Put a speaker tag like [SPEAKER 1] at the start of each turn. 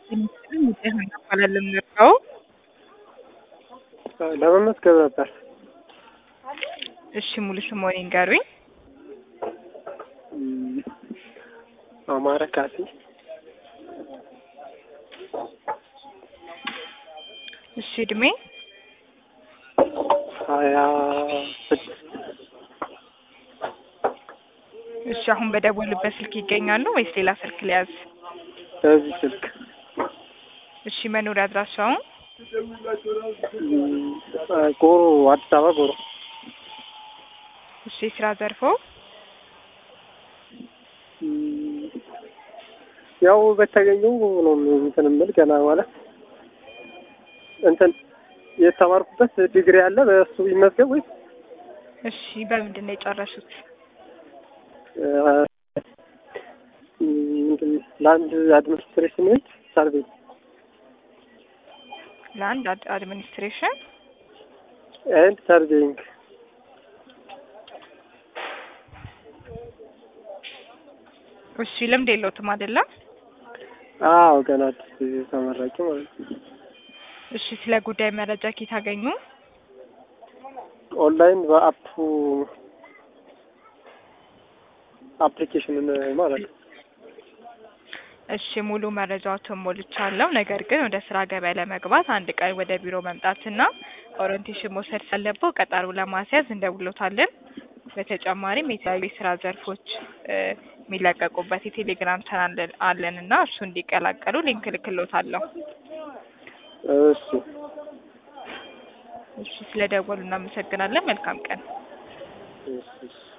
[SPEAKER 1] ይባላል የምንጠራው።
[SPEAKER 2] ለመመዝገብ ነበር።
[SPEAKER 1] እሺ ሙሉ ስምዎን ይንገሩኝ?
[SPEAKER 2] እም፣ አማረ ካሴ
[SPEAKER 1] እሺ እድሜ?
[SPEAKER 2] ሀያ ስድስት
[SPEAKER 1] እሺ አሁን በደወሉበት ስልክ ይገኛሉ ወይስ ሌላ ስልክ ሊያዝ?
[SPEAKER 2] በዚህ ስልክ
[SPEAKER 1] እሺ መኖሪያ አድራሻውን?
[SPEAKER 2] እም፣ ጎሮ አዲስ አበባ ጎሮ
[SPEAKER 1] እሺ የስራ ዘርፎ?
[SPEAKER 2] እም፣ ያው በተገኘው ነው እንትን የምል ገና ማለት እንትን የተማርኩበት ዲግሪ አለ በእሱ ይመዝገብ ወይስ
[SPEAKER 1] እሺ በምንድን ነው የጨረሱት?
[SPEAKER 2] እ፣ ምንድን ነው ለአንድ አድሚኒስትሬሽን ኤንድ ሰርቬይ
[SPEAKER 1] ለአንድ አድ- አድሚኒስትሬሽን
[SPEAKER 2] ኤንድ ሰርቬይንግ
[SPEAKER 1] እሺ ልምድ የለውትም አይደለም?
[SPEAKER 2] አዎ ገና አዲስ ተመራቂ ማለት ነው።
[SPEAKER 1] እሺ ስለ ጉዳይ መረጃ ኬት አገኙ?
[SPEAKER 2] ኦንላይን በአፑ አፕሊኬሽንን ማለት ነው።
[SPEAKER 1] እሺ ሙሉ መረጃዎትን ሞልቻለሁ። ነገር ግን ወደ ስራ ገበያ ለመግባት አንድ ቀን ወደ ቢሮ መምጣትና ኦሪንቴሽን መውሰድ ሳለበው ቀጠሮ ለማስያዝ እንደውሎታለን። በተጨማሪም የተለያዩ የስራ ዘርፎች እ የሚለቀቁበት የቴሌግራም ቻናል አለን እና እሱ እንዲቀላቀሉ ሊንክ ልክሎታለሁ።
[SPEAKER 2] እሺ
[SPEAKER 1] እሺ ስለደወሉ እናመሰግናለን። መልካም ቀን።
[SPEAKER 2] እሺ እሺ